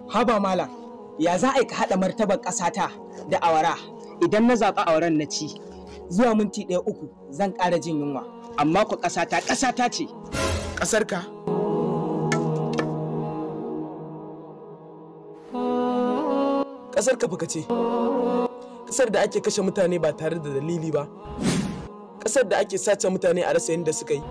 haba malam ya za a yi ka haɗa martabar ƙasata da awara idan na zaɓi awaran na ci zuwa minti ɗaya uku zan ƙara jin yunwa amma ku ƙasata ƙasata ce ƙasar ka ƙasar ka fuka ce ƙasar da ake kashe mutane ba tare da dalili ba ƙasar da ake sace mutane a rasa yadda suka yi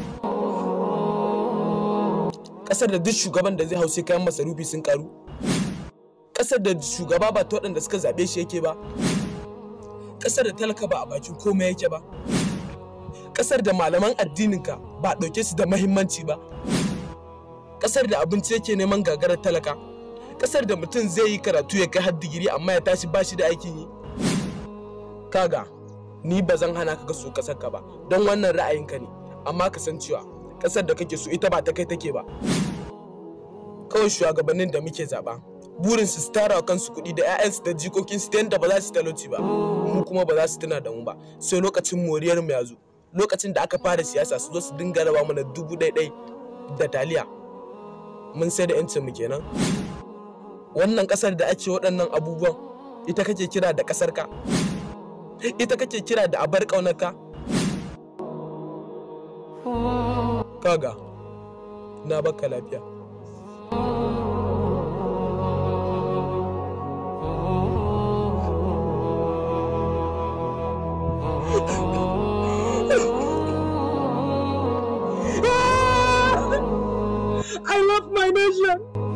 ƙasar da duk shugaban da zai hau sai kayan masarufi sun karu ƙasar da shugaba ba ta waɗanda suka zaɓe shi yake ba ƙasar da talaka ba a bakin komai yake ba ƙasar da malaman addininka ba a ɗauke su da mahimmanci ba ƙasar da abinci yake neman gagarar talaka ƙasar da mutum zai yi karatu ya kai har digiri amma ya tashi ba shi da aikin yi kaga ni ba zan hana ka so ƙasar ka ba don wannan ra'ayinka ne amma ka san cewa ƙasar da kake so ita ba ta kai take ba kawai shugabannin da muke zaɓa burin su tara wa kansu kuɗi da 'ya'yansu da jikokinsu ta yadda ba za su talauci ba mu kuma ba za su tuna da mu ba sai lokacin moriyar mu ya zo lokacin da aka fara siyasa su zo su dinga raba mana dubu ɗai da taliya mun sai da 'yancin mu kenan wannan ƙasar da ake waɗannan abubuwan ita kake kira da ƙasar ka ita kake kira da abar ƙaunar ka kaga na baka lafiya I love my nation